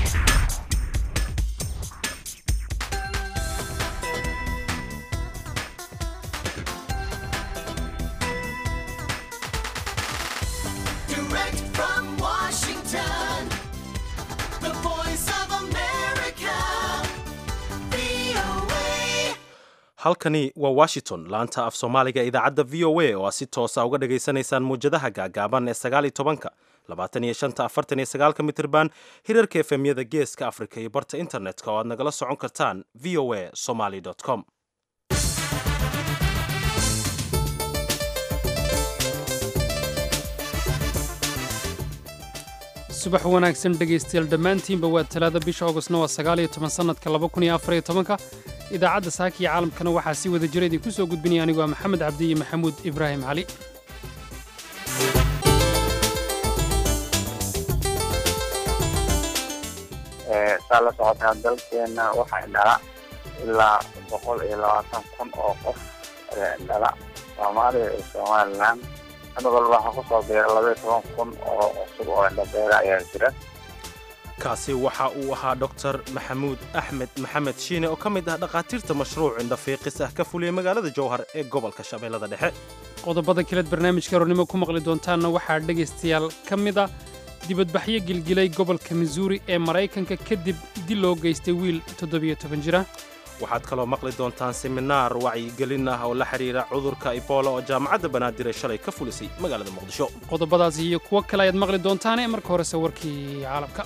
Direct from Washington, the voice of America, VOA. halkani waa washington laanta af soomaaliga idaacadda v o a oo aad si toosa uga dhagaysanaysaan muwjadaha gaagaaban ee sagaaliyo tobanka labaatan iyo shanta afartan iyo sagaalka mitirban hirarka efemyada geeska afrika iyo barta internetka oo aad nagala socon kartaan v o a somaly com subax wanaagsan dhegaystayaal dhammaantiinba waa talaada bisha augustna waa sagaal iyo toban sannadka laba kun iyo afar iyo tobanka idaacadda saaka iyo caalamkana waxaa si wada jira idinku soo gudbinaya anigoo ah maxamed cabdi iyo maxamuud ibraahim cali saa la socotaa dalkeena waxay dhala ilaa boqol iyo labaatan kun oo qof dhala soomaaliya iyo somalilan sanad walba waxaa kusoo biira labaiyo toban kun oo cusub oo indhabeera ayaa jira kaasi waxa uu ahaa dor maxamuud axmed maxamed shiine oo ka mid ah dhakhaatiirta mashruuc indhafiiqis ah ka fuliyey magaalada jowhar ee gobolka shabeellada dhexe qodobada kaleed barnaamijka hornimo ku maqli doontaanna waxaa dhegaystayaal ka mid a dibadbaxyo gilgilay gobolka missouri ee maraykanka kadib dil loo geystay wiil toddobiyo toban jira waxaad kaloo maqli doontaan seminaar wacyigelin ah oo la xidhiira cudurka ibola oo jaamacadda banaadir ee shalay ka fulisay magaalada muqdisho qodobadaasi iyo kuwo kale ayaad maqli doontaane marka horese warkii caalamka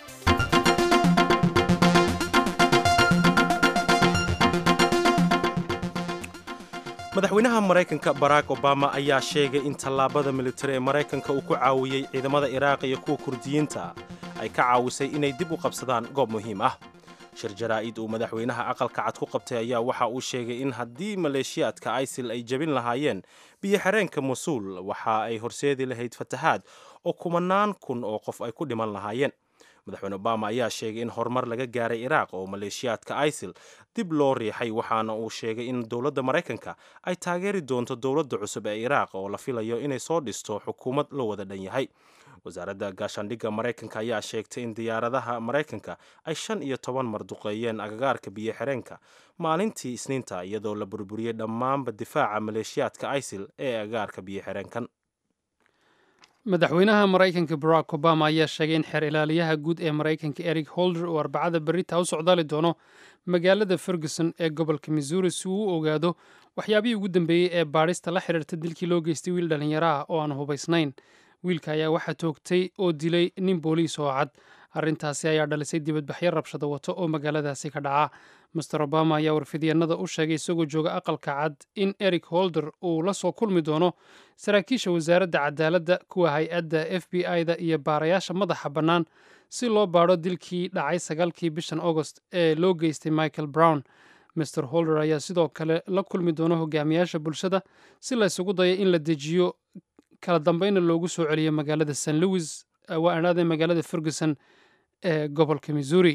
madaxweynaha maraykanka barack obama ayaa sheegay in tallaabada militari ee maraykanka uu ku caawiyey ciidamada iraaq iyo kuwa kurdiyiinta ay ka caawisay inay dib u qabsadaan goob muhiim ah shir jaraa'id uu madaxweynaha aqalka cad ku qabtay ayaa waxa uu sheegay in haddii maleeshiyaadka isil ay jebin lahaayeen biyo xereenka mosuul waxa ay horseedi lahayd fatahaad oo kumanaan kun oo qof ay ku dhiman lahaayeen madaxweyne obama ayaa sheegay in horumar laga gaaray iraaq oo maleeshiyaadka isil dib loo riixay waxaana uu sheegay in dowladda maraykanka ay taageeri doonto dowladda cusub ee iraaq oo la filayo inay soo dhisto xukuumad la wada dhan yahay wasaaradda gaashaandhigga maraykanka ayaa sheegtay in diyaaradaha maraykanka ay shan iyo toban mar duqeeyeen agagaarka biyo xereenka maalintii isniinta iyadoo la burburiyey dhammaanba difaaca maleeshiyaadka isil ee agagaarka biyo xereenkan madaxweynaha maraykanka barack obama ayaa sheegay in xeer ilaaliyaha guud ee maraykanka eric holder uu arbacada berita u socdaali doono magaalada ferguson ee gobolka missouri si uu u ogaado waxyaabihii ugu dambeeyey ee baadhista la xidhiirta dilkii loo geystay wiil dhallinyaro ah oo aan hubaysnayn wiilka ayaa waxaa toogtay oo dilay nin booliis oo cad arrintaasi ayaa dhalisay dibadbaxyo rabshado wato oo magaaladaasi ka dhaca master obama ayaa warfidyaenada u sheegay isagoo jooga aqalka cad in eric holder uu la soo kulmi doono saraakiisha wasaaradda cadaaladda kuwa hay-adda f b i-da iyo baarayaasha madaxa bannaan si loo baadho dilkii dhacay sagaalkii bishan agost ee loo geystay michael brown master holder ayaa sidoo kale la kulmi doono hogaamiyaasha bulshada si la ysugu dayo in la dejiyo kala dambayna loogu soo celiyo magaalada st louis waa adhaadee magaalada ferguson ee gobolka missouri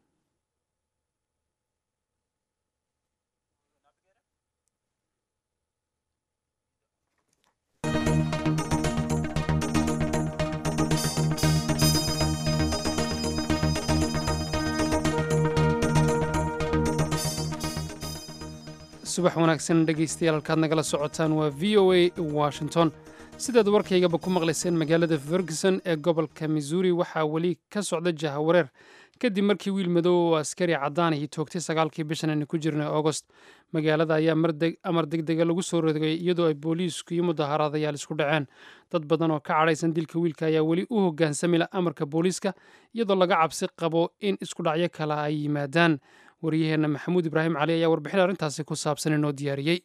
subax wanaagsan dhegaystayaal halkaad nagala socotaan waa v o a washington sidaad warkaygaba ku maqlayseen magaalada ferguson ee gobolka missouri waxaa weli ka socda jahawareer kadib markii wiil madow oo askari caddaanihii toogtay sagaalkii bishan aynu ku jirnay augost magaalada ayaa amar degdega lagu soo rogay iyadoo ay booliisku iyo mudaharaadayaal isku dhaceen dad badan oo ka cadhaysan dilka wiilka ayaa weli u hogaansamila amarka booliiska iyadoo laga cabsi qabo in isku dhacyo kale ay yimaadaan waryaheenna maxamuud ibraahim cali ayaa warbixin arrintaasi ku saabsan inoo diyaariyey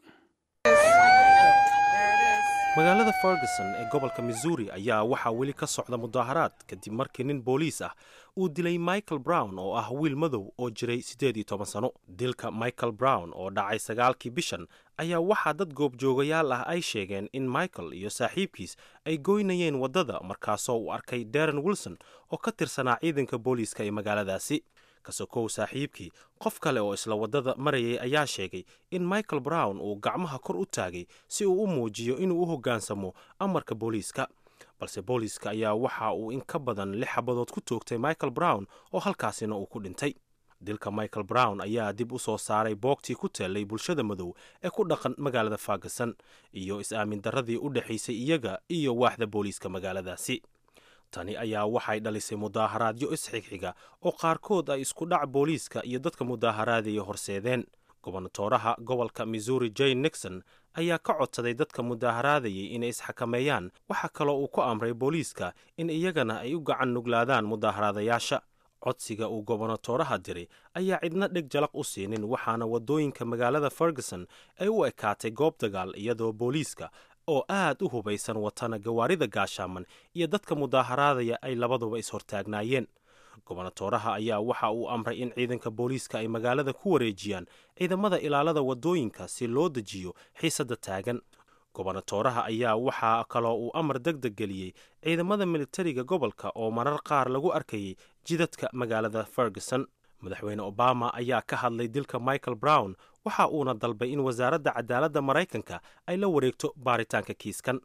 magaalada ferguson ee gobolka missouri ayaa waxaa weli ka socda mudaaharaad kadib markii nin booliis ah uu dilay michael brown oo ah wiil madow oo jiray siddeed iyo toban sano dilka michael brown oo dhacay sagaalkii bishan ayaa waxaa dad goobjoogayaal ah ay sheegeen in michael iyo saaxiibkiis ay goynayeen waddada markaasoo uu arkay darren wilson oo ka tirsanaa ciidanka booliiska ee magaaladaasi kasokow saaxiibkii qof kale oo isla waddada marayay ayaa sheegay in michael brown uu gacmaha kor u taagay si uu u muujiyo inuu u hoggaansamo amarka booliiska balse booliiska ayaa waxa uu in ka badan lix xabadood ku toogtay michael brown oo halkaasina uu ku dhintay dilka michael brown ayaa dib u soo saaray boogtii ku teellay bulshada madow ee ku dhaqan magaalada ferguson iyo is-aamin darradii u dhexaysay iyaga iyo waaxda booliiska magaaladaasi tani ayaa waxay dhalisay mudaaharaadyo isxigxiga oo qaarkood ay isku dhac booliiska iyo dadka mudaaharaadaya horseedeen gobonatooraha gobolka missouri jane nixon ayaa ka codsaday dadka mudaaharaadayay inay isxakameeyaan waxaa kaloo uu ku amray booliiska in iyagana ay u gacan nuglaadaan mudaaharaadayaasha codsiga uu gobonatooraha diray ayaa cidna dheg jalaq u siinin waxaana waddooyinka magaalada ferguson ay u ekaatay goob dagaal iyadoo booliiska oo aad u hubaysan watana gawaarida gaashaaman iyo dadka mudaaharaadaya ay labaduba is-hortaagnaayeen gobonatooraha ayaa waxa uu amray in ciidanka booliiska ay magaalada ku wareejiyaan ciidamada ilaalada waddooyinka si loo dejiyo xiisadda taagan gobonatooraha ayaa waxaa kaloo uu amar deg deg geliyey ciidamada militariga gobolka oo marar qaar lagu arkayay jidadka magaalada ferguson madaxweyne obama ayaa ka hadlay dilka michael brown waxa uuna dalbay in wasaaradda cadaaladda maraykanka ay la wareegto baaritaanka kiiskan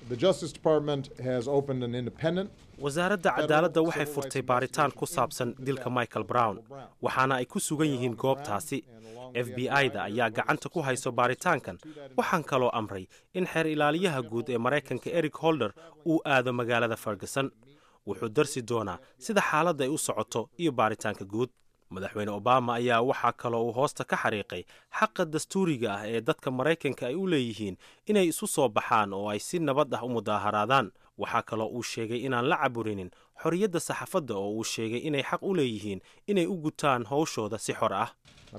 wasaaradda cadaaladda waxay furtay baaritaan ku saabsan dilka michael brown waxaana ay ku sugan yihiin goobtaasi f b i-da ayaa gacanta ku hayso baaritaankan waxaan kaloo amray in xeer ilaaliyaha guud ee maraykanka eric holder uu aado magaalada ferguson wuxuu darsi doonaa sida xaaladda ay u socoto iyo baaritaanka guud madaxweyne obama ayaa waxaa kaloo uu hoosta ka xariiqay xaqa dastuuriga ah ee dadka maraykanka ay u leeyihiin inay isu soo baxaan oo ay si nabad ah u mudaaharaadaan waxaa kaloo uu sheegay inaan la caburinin xorriyadda saxaafadda oo uu sheegay inay xaq u leeyihiin inay u gutaan howshooda si xor ah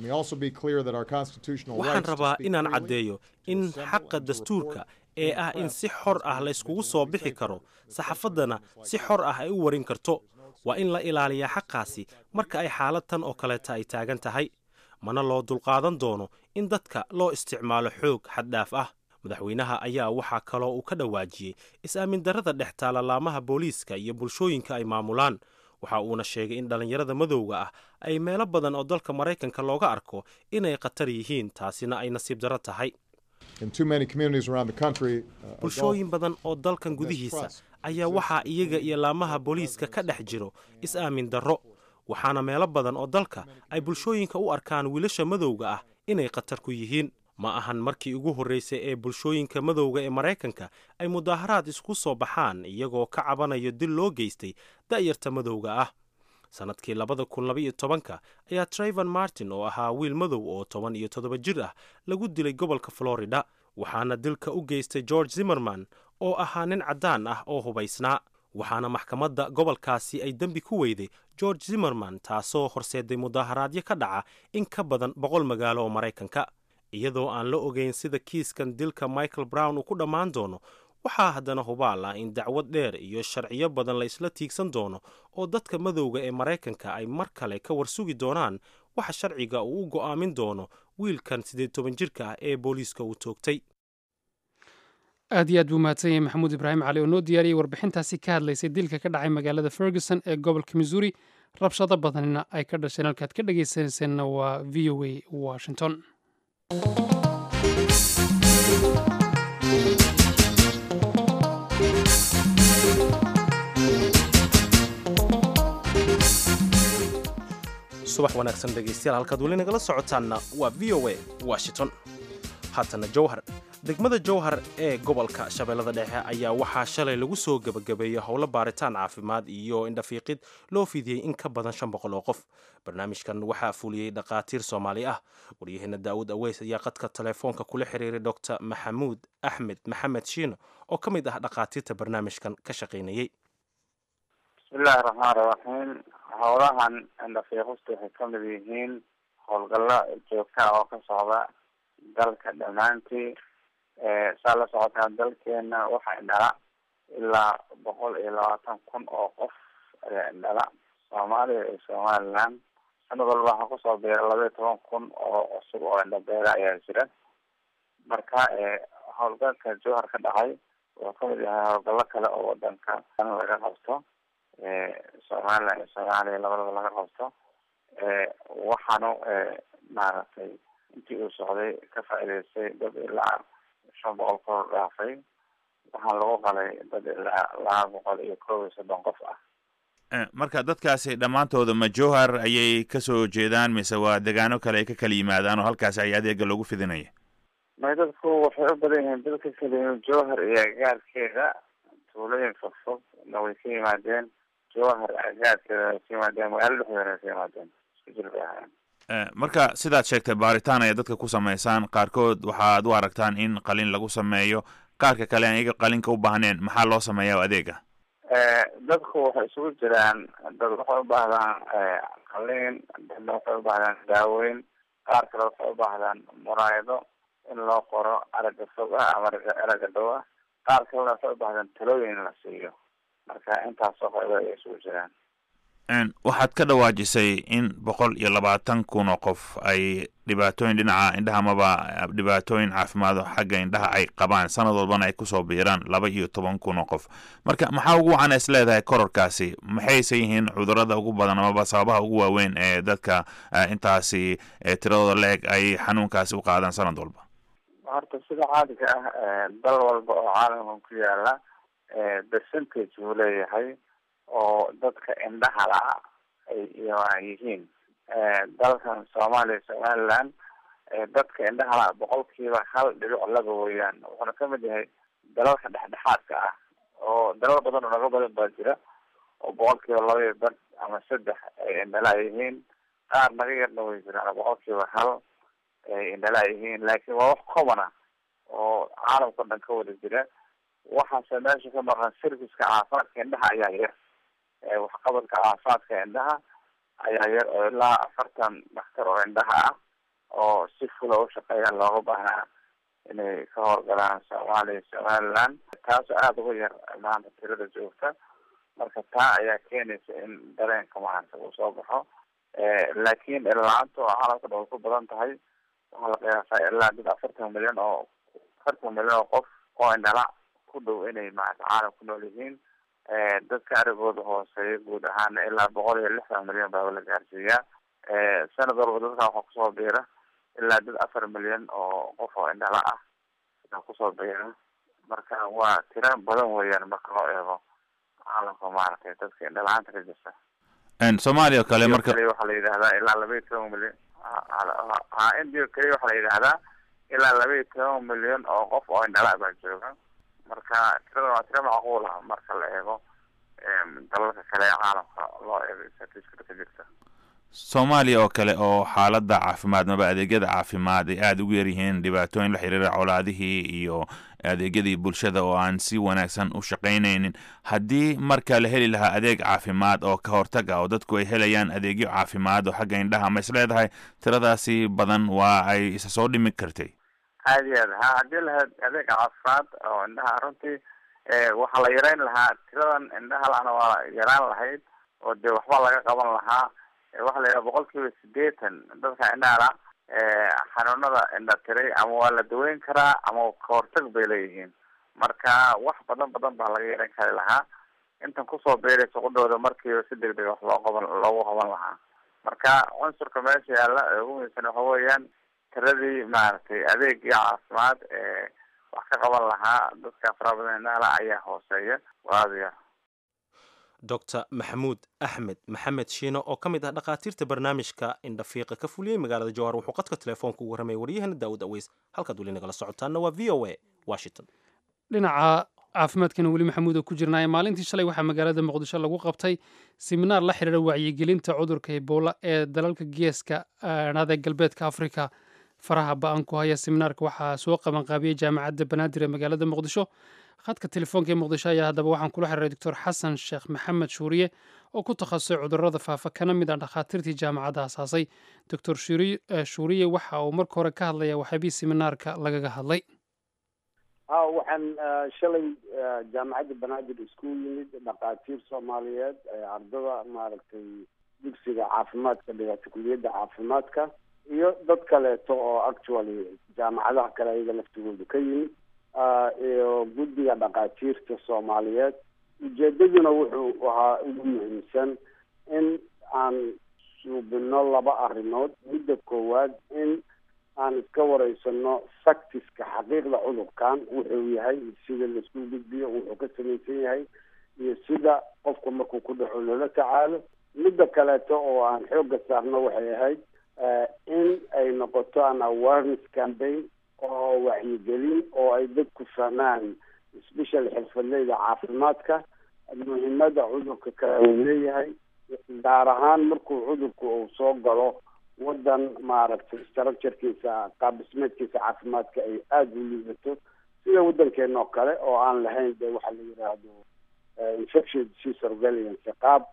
waxaan rabaa inaan caddeeyo in xaqa dastuurka ee ah in si xor ah layskugu soo bixi karo saxaafaddana si xor ah ay u warin karto waa in la ilaaliyaa xaqaasi marka ay xaalad tan oo kaleeta ay taagan tahay mana loo dulqaadan doono in dadka loo isticmaalo xoog xaddhaaf ah madaxweynaha ayaa waxaa kaloo uu ka dhawaajiyey is-aamin darrada dhex taala laamaha booliiska iyo bulshooyinka ay maamulaan waxa uuna sheegay in dhallinyarada madowga ah ay meelo badan oo dalka maraykanka looga arko inay khatar yihiin taasina ay nasiib darro tahay bulshooyin badan oo dalkan gudihiisa ayaa waxaa iyaga iyo laamaha booliiska ka dhex jiro is-aamin darro waxaana meelo badan oo dalka ay bulshooyinka u arkaan wiilasha madowga ah inay khatar ku yihiin ma ahan markii ugu horreysay ee bulshooyinka madowga ee maraykanka ay mudaaharaad isku soo baxaan iyagoo ka cabanayo dil loo geystay da'yarta madowga ah sannadkii labada kun labaiyo tobanka ayaa trayvan martin oo ahaa wiil madow oo toban iyo toddoba jir ah lagu dilay gobolka florida waxaana dilka u geystay george zimmerman oo ahaa nin caddaan ah oo hubaysnaa waxaana maxkamadda gobolkaasi ay dembi ku weyday george zimmerman taasoo horseeday mudaaharaadyo ka dhaca in ka badan boqol magaalo oo maraykanka iyadoo aan la ogeyn sida kiiskan dilka michael brown uu ku dhammaan doono waxaa haddana hubaal ah in dacwad dheer iyo sharciyo badan la isla tiigsan doono oo dadka madowga ee maraykanka ay mar kale ka warsugi doonaan waxa sharciga uu u go'aamin doono wiilkan siddeed toban jirka ah ee booliiska uu toogtay aad iyo aad buu mahadsan yahay maxamuud ibraahim cali oo noo diyaariyey warbixintaasi ka hadlaysay dilka ka dhacay magaalada ferguson ee gobolka missouri rabshado badanina ay ka dhasheen halkaad ka dhegaysanayseena waa v o a washington subax wanaagsan dhegaystayaal halkaad weli nagala socotaanna waa v o a washington haatana jowhar degmada jowhar ee gobolka shabeellada dhexe ayaa waxaa shalay lagu soo gebagabeeyey howlo baaritaan caafimaad iyo indhafiiqid loo fidiyey in ka badan shan boqol oo qof barnaamijkan waxaa fuliyey dhakhaatiir soomaali ah waryaheena daawud aweys ayaa qadka telefoonka kula xiriiray doctor maxamuud axmed maxamed shiino oo ka mid ah dhakhaatiirta barnaamijkan ka shaqaynayey bismillahi raxmaan raxiim howlahan indhafiiqusta waxay kamid yihiin howlgallo joogta oo ka socda dalka dhammaantii saa la socotaa dalkeena waxaa indhala ilaa boqol iyo labaatan kun oo qof ayaa indhala soomaaliya iyo somaliland sanad walba waxaa kusoo biira laba iyo toban kun oo cusub oo indhabeera ayaa jira marka howlgalka jowhar ka dhacay wuxuu kamid yahay howlgallo kale oo wadanka laga qabto somaliland iyo soomaaliya labadaba laga qabto waxaanu maaragtay intii uu socday ka faa'iidaystay dad ilaa shan boqol kor dhaafay waxaa lagu qalay dad ilaa laba boqol iyo kow iyo soddon qof ah Eh, marka dadkaasi dhammaantooda ma jowhar ayay kasoo jeedaan mise waa degaano kale ay ka kala yimaadaan oo halkaasi ay adeega loogu fidinaya may dadku waxay u badan yihiin dadka keliya jowhar iyo agaarkeeda tuulooyin fogfog na way ka yimaadeen jowhar agaarkeeda way ka yimaadeen magaalo dhexdeeda way ka yimaadeen isku jir bay ahaayeen Eh, marka sidaad sheegtay baaritaan ayaa dadka ku samaysaan qaarkood waxaad u aragtaan in qalin lagu sameeyo qaarka kale aan iyaga qalinka u baahneen maxaa loo sameeya oo adeega Eh, dadku waxay isugu jiraan dad waxay u baahdaan eh, qaliin dadna waxay u baahdaan daaweyn qaar kale waxay u baahdaan muraayado in loo qoro aragga fog ah ama aragga aragga dhow ah qaar kalena waxay u baahdaan talooyin in la siiyo marka intaasoo qaybo ay isugu jiraan En, waxaad ka dhawaajisay in boqol iyo labaatan kun oo qof ay dhibaatooyin dhinaca indhaha amaba dhibaatooyin caafimaado xagga indhaha ay qabaan sanad walbana ay kusoo biiraan laba iyo toban kun oo qof marka maxaa ugu wacan is leedahay kororkaasi maxayse yihiin cudurada ugu badan amaba sababaha ugu waaweyn ee dadka eh, intaasi eh, tiradooda la-eg ay xanuunkaasi u qaadaan sanad walba horta sida caadiga ah eh, dal walba oo caalamkan ku yaala eh, percentage buu leeyahay oo dadka indhaha la ay ay yihiin Eh, dalkan soomaaliya somaliland eh, dadka indhaha la boqolkiiba hal dhibic laba weeyaan wuxuuna kamid yahay dalalka dhexdhexaadka ah oo dalal badan oo naga badan baa jira oo boqolkiiba laba iyo bar ama saddex ay indhala yihiin qaar naga yarna way jiraan boqolkiiba hal ay indhala yihiin laakiin waa wax common ah oo caalamka o dhan ka wada jira waxaase meesha ka maqan serviceka caafimaadka indhaha ayaa yar Eh, waxqabadka caafimaadka indhaha ayaa yar oo ilaa afartan dhakhtar oo indhaha ah oo si fula u shaqeeya looga baahnaa inay ka howlgalaan soomaaliya somaliland taasoo aada uga yar maanta tirada joogta marka taa ayaa keenaysa in dareenka maanta uu soo baxo Eh, laakiin la-aanta oo caalamka dhan way ku badan tahay waxaa la qiyaasaa ilaa dad afartan milyan oo afartan milyan oo qof oo indhala ku dhow inay maarata caalam ku nool yihiin Eh, dadka arigooda hooseeya guud ahaana ilaa boqol iyo lixdan milyan baa la gaarsiiyaa Eh, sanad walba dadka waxaa kusoo biira ilaa dad afar milyan oo qof oo indhala ah ayaa kusoo biira marka waa tiro badan weeyaan marka loo eego caalamka maaragtay dadka indhala-aanta ka jirta En, soomaaliya oo kale India marka kaliya waxaa la yidhahdaa ilaa laba iyo toban milyan ha india kaliya waxaa la yidhahdaa ilaa laba iyo toban milyan oo qof oo indhala baa jooga marka tirada waa tiro macquul ah marka la eego em, dalalka kale ee caalamka loo eego statistics ka jirta soomaaliya oo kale oo xaaladda caafimaad maba adeegyada caafimaad ay aada ugu yaryihiin dhibaatooyin la xiriira colaadihii iyo adeegyadii bulshada oo aan si wanaagsan u shaqaynaynin haddii marka la heli lahaa adeeg caafimaad oo ka hortag ah oo dadku ay helayaan adeegyo caafimaad oo xagga indhaha ma is leedahay tiradaasi badan waa ay isa soo dhimi kartay aada iyo aad ha haddii lahayd adeeg caafimaad oo indhaha runtii eh, waxaa la yareyn lahaa tiradan indhaha la-ana waa yaraan lahayd oo dee waxba laga qaban lahaa Eh, waxaa la yidhaha boqol kiiba sideetan dadka indhaha la eh, xanuunada indha tiray ama waa la daweyn karaa ama kahortag bay leeyihiin marka wax badan badan baa laga yareyn kari lahaa intan kusoo beeraysa qudhooda markiiba si deg deg wax loo qaban loogu qaban lahaa marka cunsurka meesha yaalla ee ugu muhiimsan waxa weeyaan tiradii maaragtay adeegii caafimaad ee wax ka qaban lahaa dadka faraha badan indhaha la ayaa hooseeya waa aada u yar dr maxamuud axmed maxamed shiino oo ka mid ah dhakhaatiirta barnaamijka indhafiiqa ka fuliyey magaalada jowhar wuxuu qadka telefoonka ugu warramay waryahana daawud aweys halkaad weli nagala socotaana waa v o a washington dhinaca caafimaadkana weli maxamuud oo ku jirnaaye maalintii shalay waxaa magaalada muqdisho lagu qabtay siminaar la xidhiira wacyigelinta cudurka ebola ee dalalka geeska aadhaada galbeedka afrika faraha ba-an ku haya siminaarka waxaa soo qabanqaabiyey jaamacadda banaadir ee magaalada muqdisho khadka telefoonka ee muqdisho ayaa haddaba waxaan kula xiriiray doctor xasan sheekh maxamed shuuriye oo ku takhasusay cudurada faafa kana mid ah dhakhaatiirtii jaamacadda asaasay doctor shuuriye waxa uu marka hore ka hadlaya waxyaabihii siminaarka lagaga hadlay ha waxaan shalay jaamacadda banaadir isku yimid dhakhaatiir soomaaliyeed ardada maaragtay dugsiga caafimaadka dhigata kuliyadda caafimaadka iyo dad kaleeto oo actually jaamacadaha kale ayaga laftigooda ka yimid iyo guddiga dhakhaatiirta soomaaliyeed ujeedaduna wuxuu ahaa ugu muhiimsan in aan suubino laba arrimood midda koowaad in aan iska wareysano factiska xaqiiqda cudurkan wuxuu yahay sida laisku gudbiyo wuxuu ka samaysan yahay iyo sida qofku markuu ku dhaco loola tacaalo midda kaleeto oo aan xoogga saarno waxay ahayd in ay noqoto an awareness campaign oo wacyigelin oo ay dadku fahmaan special xirfadleyda caafimaadka muhiimada cudurka kale uu leeyahay gaar ahaan markuu cudurku uu soo galo wadan maaragtay structurekiisa qaab dhismeedkiisa caafimaadka ay aada u liidato sida wadankeena oo kale oo aan lahayn de waxa la yidhaahdo infection disease surveillance qaab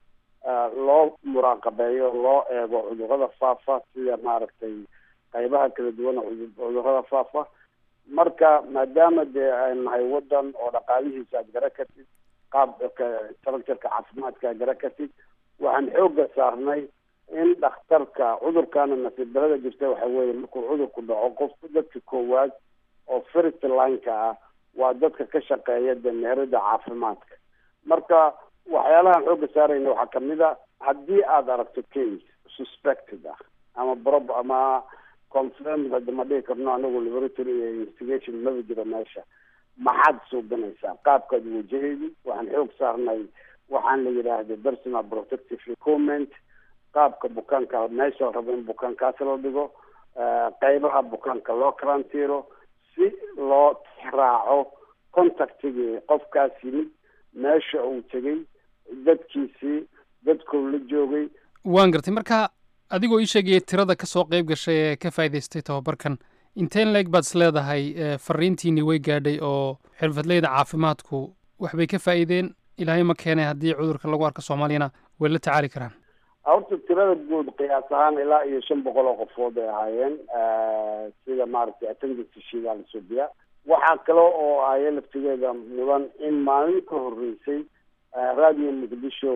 loo muraaqabeeyo loo eego cudurada faafa sida maaragtay qaybaha kala duwan cudurada faafa marka maadaama dee ay nahay wadan oo dhaqaalihiisa aad gara kartid qaabka structureka caafimaadka aad gara kartid waxaan xooga saarnay in dhakhtarka cudurkana nasiib darada jirta waxa weeye markuu cudurku dhaco qofku dadka koowaad oo first lineka ah waa dadka ka shaqeeya dameerada caafimaadka marka waxyaalahaan xooga saarayna waxaa kamid a haddii aada aragto case suspected ah ama prob ama confirmed hadda ma dhihi karno anagu laboratory iyo investigation maba jiro meesha maxaad suuganaysaa qaabkaad wajahaydi waxaan xoog saarnay waxaan la yidhaahda personal protective equipment qaabka bukaanka meesha rabo in bukaankaasi la dhigo qeybaha bukaanka loo karantiiro si loo raaco contactigii qofkaas yimid meesha uu tegay dadkiisii dadkuu la joogay waan gartay marka adigoo ii sheegaya tirada ka soo qayb gashay ee ka faa'idaystay tababarkan inteen leeg baad is leedahay fariintiinii way gaadhay oo xirfadleyda caafimaadku waxbay ka faa'iideen ilaahay ma keenay haddii cudurka lagu arko soomaaliyana way la tacaali karaan horta tirada guud qiyaas ahaan ilaa iyo shan boqol oo qofood ay ahaayeen sida maaragtay attendance shidaa la subiya waxaa kale oo aya laftigeeda mudan in maalin ka horreysay radio muqdisho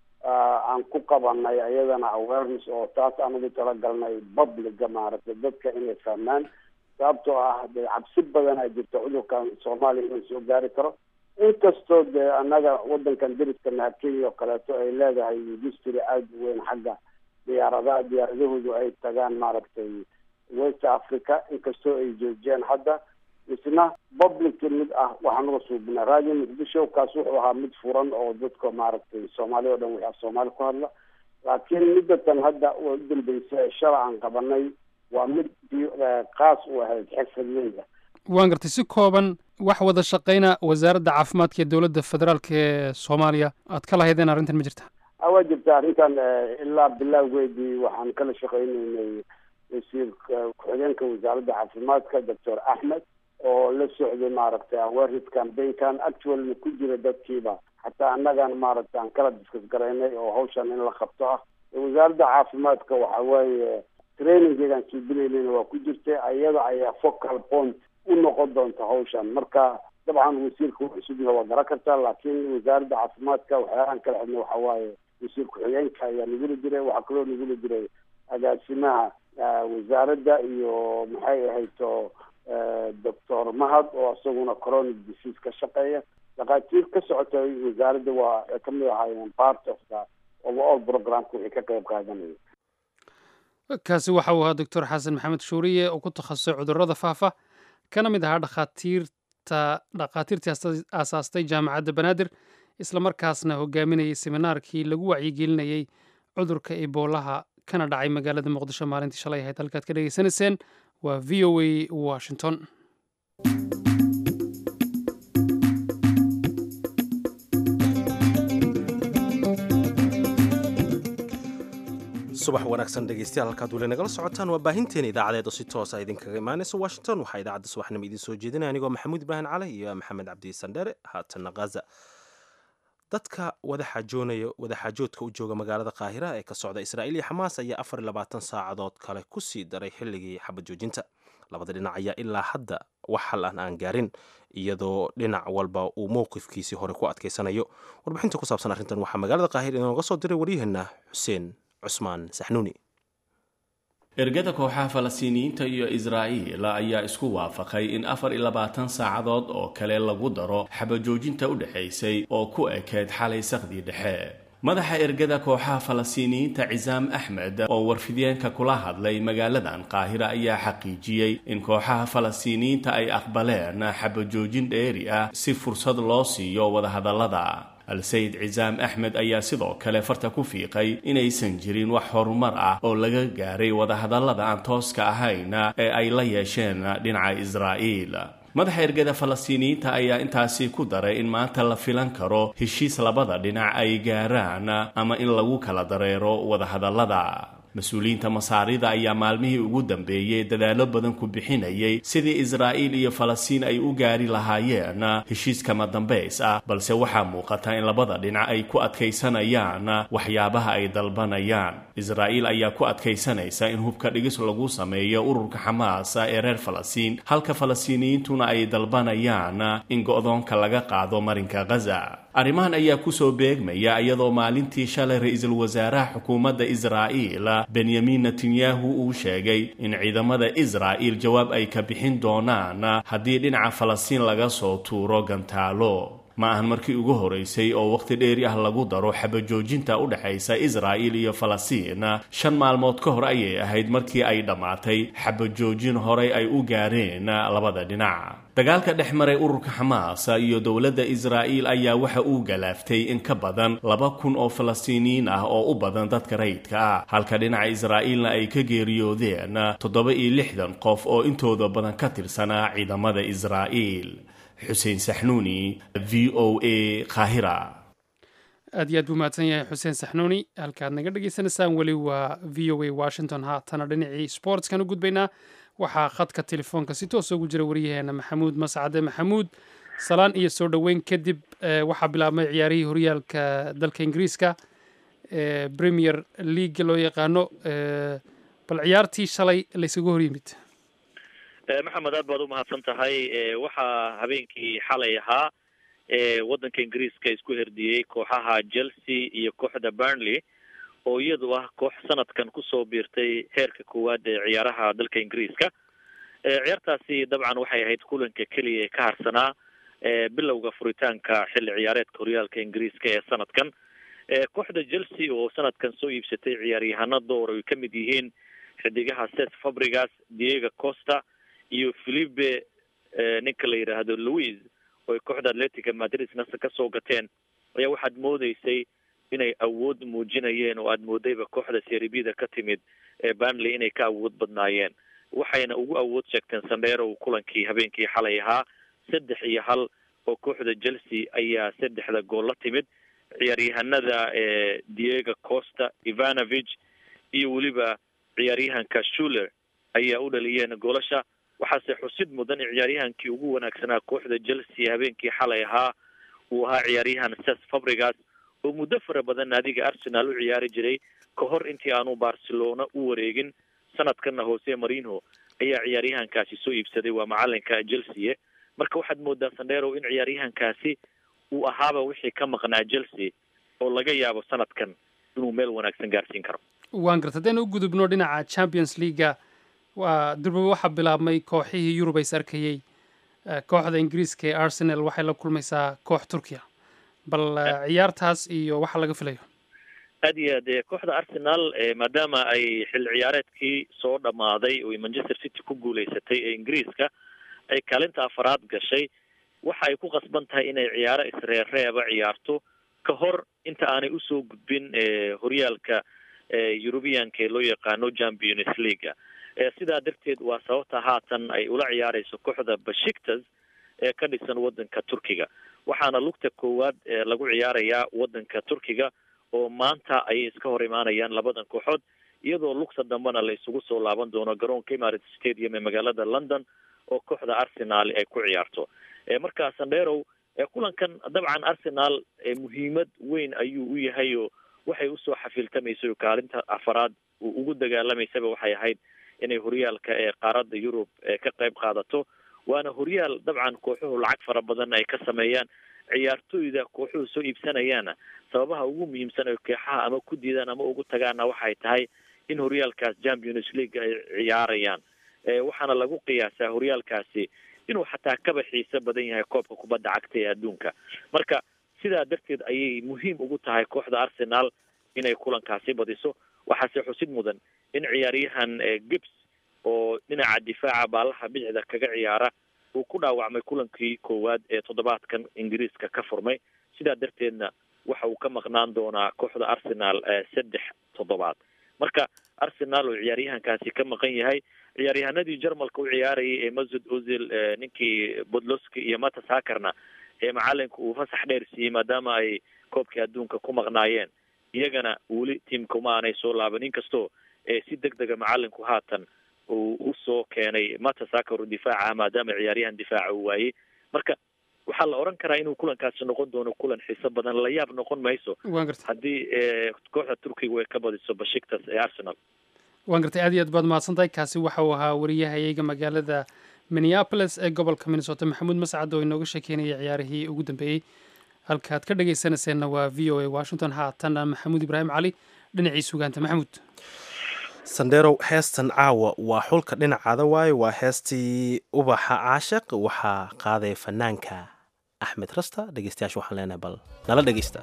aan ku qabanay iyadana awareness oo taas aan ugu talagalnay publica maaragtay dadka inay fahmaan sababtoo ah dee cabsi badan a jirta cudurkan soomaaliya inuu soo gaari karo inkastoo dee annaga wadankan deriska naha kenya oo kaleeto ay leedahay industry aada u weyn xagga diyaaradaha diyaaradahoodu ay tagaan maaragtay west africa inkastoo ay joojiyaan hadda isna public mid ah waxaan uga suubinaa radio muqdisho kaas wuxuu ahaa mid furan oo dadka maaragtay soomaali o dhan wixii soomaali ku hadla laakiin midatan hadda u dambeysay shala aan qabanay waa mid kaas u ahayd xirfadleyda waan gartay si kooban wax wada shaqayna wasaaradda caafimaadka ee dowladda federaalk ee soomaaliya aad ka lahaydeen arrintan ma jirta waa jirta arrintan ilaa bilowgeedii waxaan kala shaqaynaynay wasiir ku-xigeenka wasaaradda caafimaadka doctor axmed oo la socday maaragtay awareness campaignkan actualna ku jira dadkiiba xataa annagan maaragtay aan kala diskas garaynay oo hawshan in la qabto ah wasaaradda caafimaadka waxa weeye trainingeegaan suubinaynayna waa ku jirta iyada ayaa focal point u noqon doonta hawshan marka dabcan wasiirka cusubna waa garan kartaa laakiin wasaaradda caafimaadka waxyaalahan kala xidna waxa waaye wasiir ku-xigeenka ayaa nagula jiray waxaa kaloo nagula jiray agaasimaha wasaaradda iyo maxay ahayto doctor mahad oo isaguna coronic disease ka shaqeeya dhakhaatiir ka socotay wasaaradda waa ay kamid ahaayeen part of the overall programka wixii ka qayb qaadanaya kaasi waxa uu ahaa doctor xasan maxamed shuuriye oo ku takhasusay cudurrada faafa kana mid ahaa dhakhaatiirta dhakhaatiirtii aasaastay jaamacadda banaadir islamarkaasna hogaaminayay seminaarkii lagu wacyigelinayey cudurka eboolaha kana dhacay magaalada muqdisho maalintii shalay ahayd halkaad ka dhegaysanayseen waa v o a washington subax wanaagsan dhegeystayaal halkaad weli nagala socotaan waa baahinteena idaacadeed oo si toosa idinkaga imaanaysa washington waxaa idaacadda subaxnimo idiin soo jeedinaya anigoo maxamuud ibraahim cali iyo maxamed cabdi sandheere haatanna khaza dadka wadaxaajoonaya wadaxaajoodka u jooga magaalada qaahira ee ka socda israa'iil iyo xamaas ayaa afar iyo labaatan saacadood kale ku sii daray xilligii xabad joojinta labada dhinac ayaa ilaa hadda wax hal an aan gaarin iyadoo dhinac walba uu mowqifkiisii hore ku adkaysanayo warbixinta ku saabsan arrintan waxaa magaalada qaahira inooga soo diray waryaheena xuseen cusmaan saxnuuni ergada kooxaha falastiiniyiinta iyo israa'iil ayaa isku waafaqay in afar iyo labaatan saacadood oo kale lagu daro xabajoojinta u dhexaysay oo ku ekeyd xalay saqdii dhexe madaxa ergada kooxaha falastiiniyiinta cisaam axmed oo warfideenka kula hadlay magaaladan qaahira ayaa xaqiijiyey in kooxaha falastiiniyiinta ay aqbaleen xabajoojin dheeri ah si fursad loo siiyo wadahadallada al-sayid cisaam axmed ayaa sidoo kale farta ku fiiqay inaysan jirin wax horumar ah oo laga gaaray wadahadallada aan tooska ahayn ee ay la yeesheen dhinaca israa'iil madaxa ergada falastiiniyiinta ayaa intaasi ku daray in maanta la filan karo heshiis labada dhinac ay gaaraan ama in lagu kala dareero wadahadallada mas-uuliyiinta masaarida ayaa maalmihii ugu dambeeyey dadaallo badan ku bixinayay sidii israa'iil iyo falastiin ay u gaari lahaayeen heshiis kama dambays ah balse waxaa muuqata in labada dhinac ay ku adkaysanayaan waxyaabaha ay dalbanayaan israa'iil ayaa ku adkaysanaysa in hubka dhigis lagu sameeyo ururka xamaas ee reer falastiin halka falastiiniyiintuna ay dalbanayaan in go'doonka laga qaado marinka ghaza arrimahan ayaa kusoo beegmaya iyadoo maalintii shalay ra-iisul wasaaraha xukuumadda israa'iil benyamin netanyahu uu sheegay in ciidamada israa'iil jawaab ay ka bixin doonaan haddii dhinaca falastiin laga soo tuuro gantaalo ma ahan markii ugu horeysay oo wakhti dheeri ah lagu daro xabajoojinta u dhexaysa israa'iil iyo falastiin shan maalmood ka hor ayay ahayd markii ay dhammaatay xabajoojin horey ay u gaareen labada dhinac dagaalka dhex maray ururka xamaas iyo dowladda israa'iil ayaa waxa uu galaaftay in ka badan laba kun oo falastiiniyiin ah oo u badan dadka rayidka ah halka dhinaca israa'iilna ay ka geeriyoodeen toddoba iyo lixdan qof oo intooda badan ka tirsanaa ciidamada israa'iil xuseen saxnuuni v o a qaahira aad iyo aad buu mahadsan yahay xuseen saxnuuni halkaad naga dhagaysanaysaan weli waa v o a washington haatana dhinacii sportskan u gudbaynaa waxaa khadka telefoonka si toos ugu jira waryaheena maxamuud mascade maxamuud salaan iyo soo dhoweyn kadib waxaa bilaabmay ciyaarihii horyaalka dalka ingiriiska premier league loo yaqaano bal ciyaartii shalay laysaga hor yimid maxamed aad baad u mahadsan tahay waxaa habeenkii xalay ahaa waddanka ingiriiska isku herdiyey kooxaha chelsea iyo kooxda burnley oo iyadu ah koox sanadkan kusoo biirtay heerka koowaad ee ciyaaraha dalka ingiriiska ciyaartaasi dabcan waxay ahayd kulanka keliya ee ka harsanaa bilowga furitaanka xilli ciyaareedka horyaalka ingiriiska ee sanadkan kooxda chelsea oo sanadkan soo iibsatay ciyaaryahano door ay ka mid yihiin xidigaha ses fabrigas diego costa iyo philipe ninka la yidhaahdo louis oo ay kooxda atletica madrid nasa kasoo gateen ayaa waxaad moodeysay inay awood muujinayeen oo aada moodayba kooxda seribida ka timid ee burnley inay ka awood badnaayeen waxayna ugu awood sheegteen sandheerow kulankii habeenkii xalay ahaa saddex iyo hal oo kooxda chelsea ayaa saddexda gool la timid ciyaaryahanada diego costa ivanovich iyo weliba ciyaaryahanka shuler ayaa u dhaliyeen goolasha waxaase xusid mudan in ciyaaryahankii ugu wanaagsanaa kooxda chelsea habeenkii xalay ahaa uu ahaa ciyaaryahan ses fabrigas oo muddo fara badan naadiga arsenal u ciyaari jiray ka hor intii aanu barcelona u wareegin sanadkanna hoose marino ayaa ciyaaryahankaasi soo iibsaday waa macalinka chelsea marka waxaad moodaa sandherow in ciyaaryahankaasi uu ahaaba wixii ka maqnaa chelsea oo laga yaabo sanadkan inuu meel wanaagsan gaarsiin karo waan garta haddaynu u gudubno dhinaca champions leaga waa durba waxaa bilaabmay kooxihii yurub ays arkayey kooxda ingiriiska ee arsenal waxay la kulmaysaa koox turkiya bal ciyaartaas iyo waxa laga filayo aad iyo aad kooxda arsenal maadaama ay xilli ciyaareedkii soo dhammaaday oo manchester city ku guuleysatay ee ingiriiska ay kaalinta afaraad gashay waxa ay ku qasban tahay inay ciyaaro isreerreeba ciyaarto ka hor inta aanay usoo gudbin horyaalka eurubianka ee loo yaqaano champions leaga sidaa darteed waa sababta haatan ay ula ciyaareyso kooxda bashiktas ee ka dhisan wadanka turkiga waxaana lugta koowaad lagu ciyaarayaa wadanka turkiga oo maanta ayay iska hor imaanayaan labadan kooxood iyadoo lugta dambena la isugu soo laaban doono garoonka emirates stadium ee magaalada london oo kooxda arsenal ay ku ciyaarto markaa sandherow kulankan dabcan arsenal muhiimad weyn ayuu u yahay oo waxay usoo xafiiltamaysay kaalinta afaraad uu ugu dagaalamaysaba waxay ahayd inay horyaalka ee qaaradda yurub ka qayb qaadato waana horyaal dabcan kooxuhu lacag fara badan ay ka sameeyaan ciyaartooyda kooxuhu soo iibsanayaana sababaha ugu muhiimsan ay kooxaha ama ku diidaan ama ugu tagaana waxay tahay in horyaalkaas champions league ay ciyaarayaan waxaana lagu qiyaasaa horyaalkaasi inuu xataa kaba xiiso badan yahay koobka kubadda cagta ee adduunka marka sidaa darteed ayay muhiim ugu tahay kooxda arsenal inay kulankaasi badiso waxaase xusid mudan in ciyaaryahan gibbs oo dhinaca difaaca baalaha bidixda kaga ciyaara uu ku dhaawacmay kulankii koowaad ee toddobaadkan ingiriiska ka furmay sidaa darteedna waxa uu ka maqnaan doonaa kooxda arsenal saddex toddobaad marka arsenal oo ciyaaryahankaasi ka maqan yahay ciyaaryahanadii jarmalka u ciyaarayay ee masud ozil ninkii bodloski iyo matas hakarna ee macalinka uu fasax dheer siiyey maadaama ay koobkii adduunka ku maqnaayeen iyagana weli tiamka uma aanay soo laaban inkastoo si deg dega macalinku haatan uu usoo keenay matas hakar oo difaaca ah maadaama ciyaaryahan difaaca uu waayey marka waxaa la oran karaa inuu kulankaasi noqon doono kulan xiiso badan la yaab noqon mayso waan gartay haddii kooxda turkiga ay ka badiso bashiktas ee arsenal waan gartay aad iyo aad baad mahadsan tahay kaasi waxa uu ahaa wariyahayaga magaalada minneapolis ee gobolka minnesota maxamuud mascad oo inooga sheekeynaya ciyaarihii ugu dambeeyey halkaad ka dhagaysanayseena waa v o a washington haatan maxamuud ibraahim cali dhinacii sugaanta maxamuud sandherow heestan caawa waa xulka dhinacaada waaye waa heestii ubaxa caashiq waxaa qaadaya fanaanka axmed rasta dhegeystayaasha waxaan leenahay bal nala dhegeysta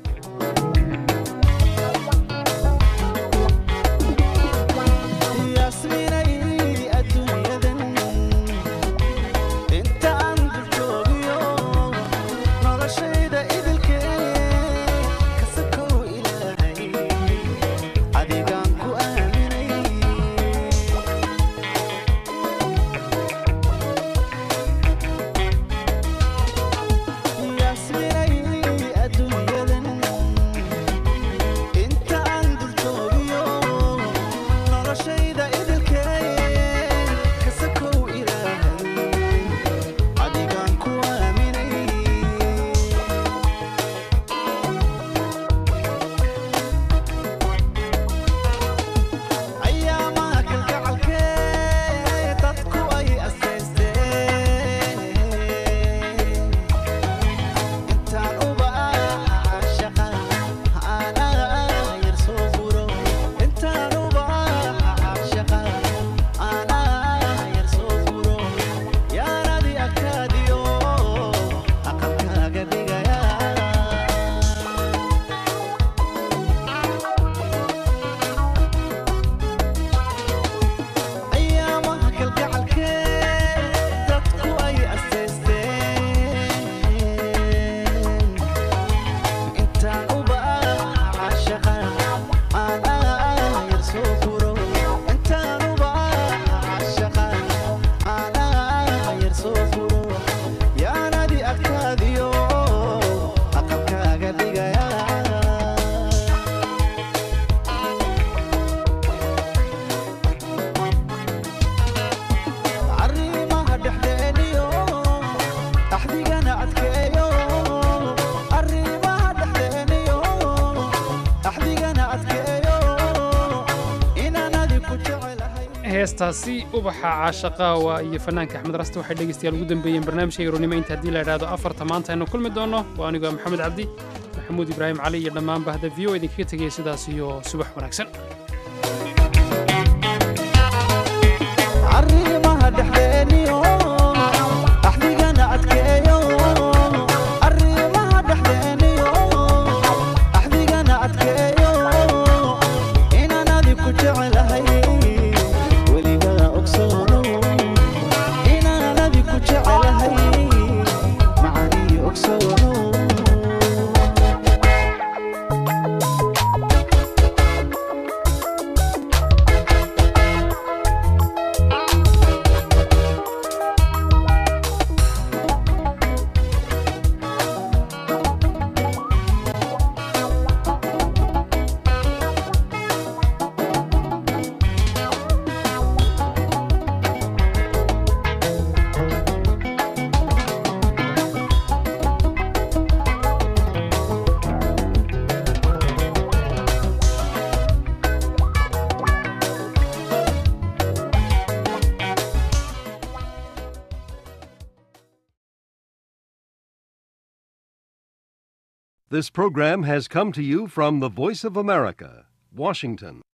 heestaasi ubaxa caashaqaawa iyo fanaanka axmed raste waxay dhegeystayaal ugu dambeeyeen barnaamijka yaronimo inta haddii la idhaahdo afarta maanta aynu kulmi doonno waa anigoo maxamed cabdi maxamuud ibraahim cali iyo dhammaan bahda v o idinkaga tegaya sidaas iyo subax wanaagsan This program has come to you from the Voice of America, Washington.